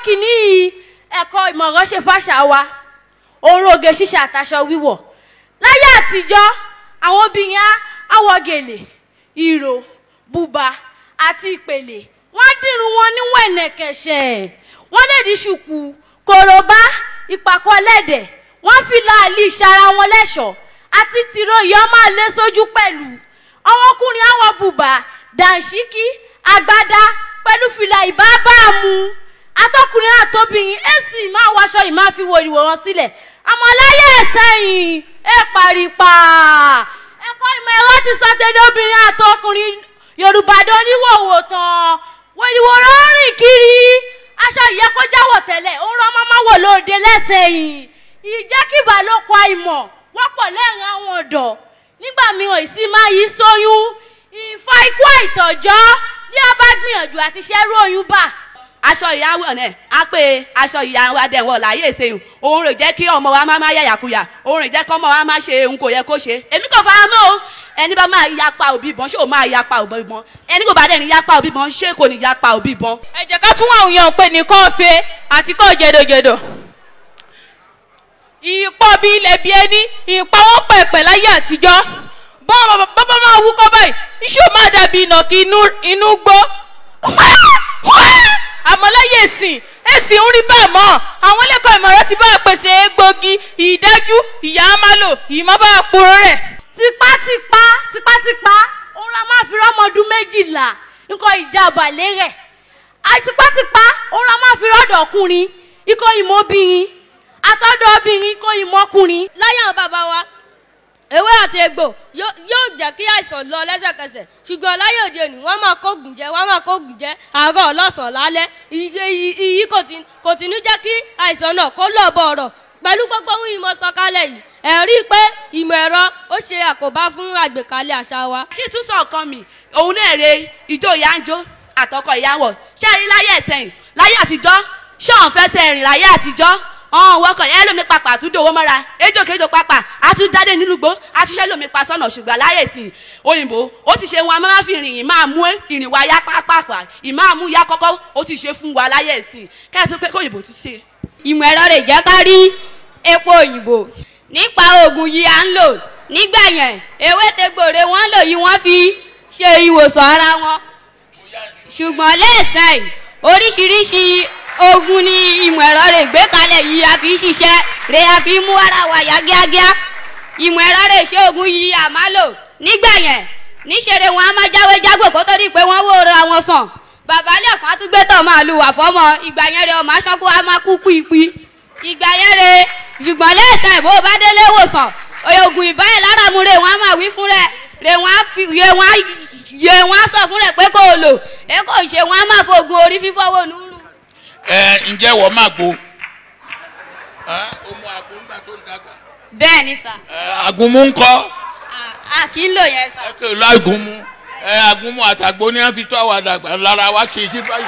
kìíní yìí ẹ̀kọ́ ìmọ̀ràn ṣe fàṣà wa òun rògè ṣíṣe àtàṣọ wíwọ̀ láyé àtijọ́ àwọn obìnrin á á wọ gèlè ìró bùbá àti ìpèlè wọ́n á dìrun wọn ní wẹ̀nẹ̀kẹ̀ṣẹ̀ wọ́n lè di ṣùkú kòròbá ìpàkọ́ lẹ́dẹ̀ wọ́n fi láàlì ìṣara wọn lẹ́ṣọ̀ọ́ àti tìró ìyọ́ máa lé sójú pẹ̀lú àwọn ọkùnrin á wọ bùbá dàǹṣíkí àgbádá pẹ̀lú fìlà ìbábàámu atọ́kùnrin àtobìnrin èsì máa wọṣọ yìí máa fi wo ìwò wọn sílẹ̀ àmọ́ láyé ẹ̀sẹ̀yìn ẹ paripa ẹ̀kọ́ ìmọ̀ ẹ̀rọ ti sọ tẹ́lẹ̀ obìnrin àtọkùnrin yorùbá dán níwòwò tán wòlíwò rọrìn kiri aṣọ ìyẹ́ kó jáwọ̀ tẹ́lẹ̀ òun rán mọ́mọ́ wò lóde lẹ́sẹ̀yìn ìjẹ́kìbà ló pa ìmọ̀ wọ́pọ̀ lẹ́rìn àwọn ọ̀dọ́ nígbà mìíràn ìsìn máa yí sóyún ìfọ ikú àìtọ́jọ́ ní a bá gbìyànjú àti ṣẹ́rú oyún bà aṣọ ìyàwó ẹ̀ á pé aṣọ ìyàwó adẹ̀wọ̀ láyé ìsẹ̀yìn òun rè jẹ́ kí ọmọ wa má má yàyàkuyà òun rè jẹ́ kí ọmọ wa má ṣe ohun kò yẹ kó ṣe èmi kò fara mọ́ o ẹni bá máa yapa òbí bọ́n ṣé o máa yapa òbí bọ́n ẹni kò bá dẹ̀ ní yapa òbí bọ́n ṣé kò ní yapa òbí bọ́n. ẹ jẹ́ ká tún àwọn èèyàn pè ní kọ́ọ̀fẹ́ àti kọ́ọ̀ jẹ̀dọ̀jẹ̀dọ̀ ìpọ̀ bí ilẹ̀ bí ẹni ìpawọ́ pẹ̀pẹ̀ láyé àtijọ́ bọ́n bàbá máa wúkọ́ báyìí iṣu máa dàbí ìnàkí inú gbó àmọ́ láyé ẹ̀sìn ẹ̀sìn ń rí bẹ́ẹ̀ mọ́ àwọn ẹlẹ́kọ̀ọ́ ìmọ̀ràn ti bá a pèsè egbògi ìdájú ìyá amálò ìmọ̀ bá a pòrò rẹ̀. tipátipá tipátipá òun la máa fi rọ́mọdún méjìlá nǹkan ìjà ọ̀bàlẹ̀ rẹ̀ àtipátipá òun la máa fi rọ́dọ̀ ọkùnrin ikọ̀ ìmọ̀bìnrin àtọ́dọ̀ obìnrin ikọ̀ ìmọ̀kùnrin. láyé àwọn bàbá wa ewé àti egbò yóò jẹ́ kí àìsàn lọ lẹ́sẹ̀kẹsẹ̀ ṣùgbọ́n láyé òde òní wọ́n máa kóògùn jẹ wọ́n máa kóògùn jẹ àárọ̀ ọlọ́sàn lálẹ́ iyì kò tí ní jẹ́ kí àìsàn náà kó lọ bọ̀ ọ̀rọ̀ pẹ̀lú gbogbo ohun ìmọ̀ sọ̀kalẹ̀ yìí ẹ̀ rí i pé ìmọ̀ ẹ̀rọ ó ṣe àkóbá fún àgbékalẹ̀ àṣà wa. kí tún sọ ọkàn mi òun náà re ìjó ìyá ń jó àtọkọ ìyàwó ṣé ẹ rí láyé ẹ̀sẹ̀yìn láyé àtijọ́ ṣé òun fẹ́ sẹ́rìn láyé àtijọ́ ọ̀hún wọkọ̀ yẹn lómi papà àtúndò owó mọ́ra ejòkejò papà àtúndáde nínú gbó àtúnṣe lómi pa sọ́nà ṣùgbọ́n láyè sí òyìnbó ó ti ṣe wọn a máa fi rìn yìí máa mú ìrìn wa yá pápápá ìmáàmú yá kọ́kọ́ ó ti ṣe fún wa láyè sí kẹ́sì pé kóyìnbó tún ṣe. ìmọ̀ ẹ̀rọ rẹ̀ jẹ́ ká rí epo òyìnbó nípa oògùn yìí à ń lò nígbà yẹn ewé tegbòre wọ́n lò yìí wọ́n fi ṣe ìwòsàn ara wọn ṣùgbọ́n lẹ́sẹ̀ oríṣiríṣi ogun ni ìmọ̀ ẹ̀rọ rẹ̀ gbé kalẹ̀ yìí a fi ṣiṣẹ́ rẹ̀ a fi mú ara wa yá kíákíá ìmọ̀ ẹ̀rọ rẹ̀ ṣe ogun yìí a máa lò nígbà yẹn níṣẹ́rẹ́ wọn a máa jáwé jágbò kó tó di pé wọ́n wó ra wọn sàn bàbá lẹ́kọ̀ọ́ á tún gbé tọ̀ máa lu wà fọ́mọ ìgbà yẹn rẹ̀ ọmọ aṣọ́kú a máa kú pípí ìgbà yẹn rẹ̀ ṣùgbọ́n lẹ́sẹ̀ bó bá délé wòsàn oògùn ìbáyẹ̀ lára mu rẹ̀ wọ́n á máa wí fún rẹ̀ rẹ̀ wọ́n á fi rẹ̀ wọ́n á yẹ wọ́n á sọ fún rẹ̀ pé kò lò ẹ kò ṣe wọ́n á máa fògùn orí fífọ́ wò nù ẹ ǹjẹ́ wọ́n máa gbo ó mú àgbo ńgbà tó ń dàgbà. bẹ́ẹ̀ ni sà. àgùnmu ń kọ́. a kì í lò yẹn sà. ẹ kò lọ àgùnmu ẹ àgùnmu àtàgbo ni wọ́n fi tọ́ àwọn àdàgbà lára wa ṣe sí báyìí.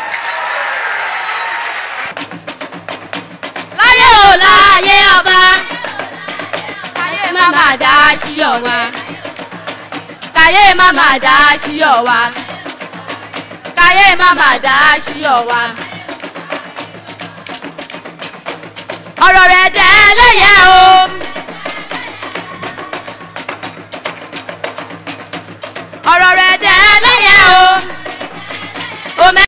láyé ò láyé ọba káyé má má dá síyọ̀ wa káyé má má dá síyọ̀ wa káyé má má dá síyọ̀ wa. ọ̀rọ̀ rẹ̀ dẹ́ lẹ́yẹ o. ọ̀rọ̀ rẹ̀ dẹ́